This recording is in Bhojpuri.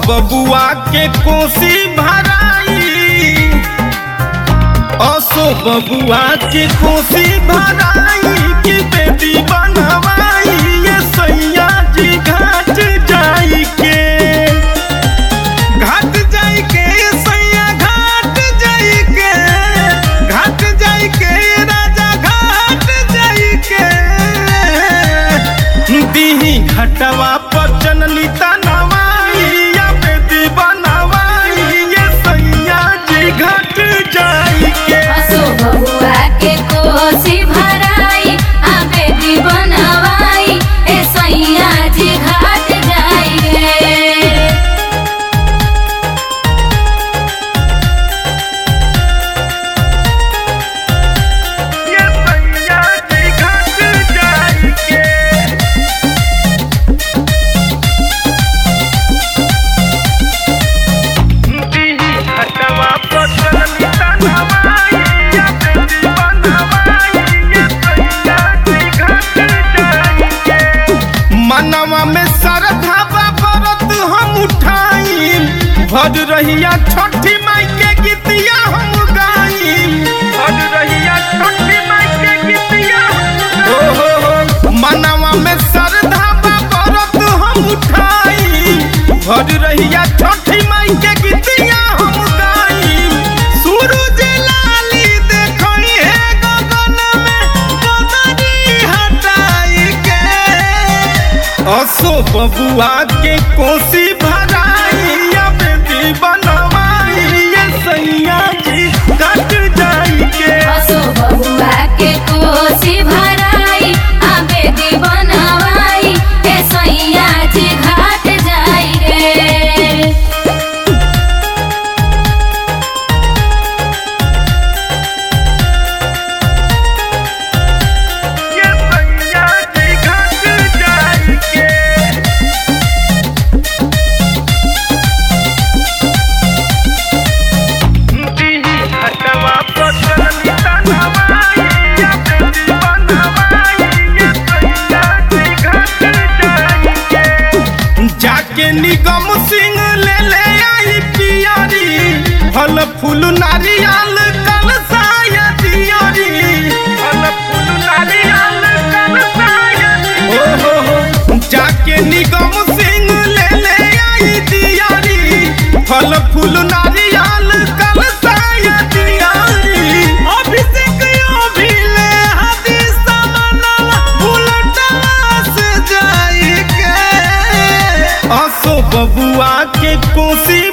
बबुआ के कोसी भराई असो बबुआ के कोसी भराई की बेटी बनवाई ये सैया जी घाट जाई के घाट जाई के सैया घाट जाई के घाट जाई के राजा घाट जाई के दीही घटवा पर जनली तनवाई या बेटी बनवाई ये सैया जी घाट जाई के असो बबुआ के कोसी भराई आ बेटी बनवाई ए सैया जी घाट जाई गे ये सैया जी घाट जाई के दीही घटवा पर जनली तनवाई या बेटी बनवाई ये सैया जी घाट जाई के मनवा में श्रद्धा बरत हम उठाई भज रहिया छठी माई के गीतिया हम गाई भज रहिया छठी माई के गीतिया हो हो हो मनवा में श्रद्धा बरत हम उठाई भज रहिया छठी माई के गीतिया हम गाई सूरज लाली देखई है गगन में बदरी हटाई के असो बबुआ के कोसी भराई या बेटी बनवाई ये सैया जी कट जाई के असो बबुआ के कोसी भराई आ बेटी बनवाई ए सैया जी घाट जाई गे ये सैया जी कट जाई के दीही घटवा पर चलनी तनवाई या बेटी बनवाई ये सैया जी घट जाई के जाके निगम सिंह ले ले आई पियरी फल फूल नारियल कलसाया दियरी फल फूल नारियल कलसाया ओ हो हो जाके निगम सिंह ले ले आई दियरी फल फूल नारियल कलसाया दियरी अभिषेक अभी ले हाथी समनवा बुलटवा से जाई के असो बबुआ के कोसी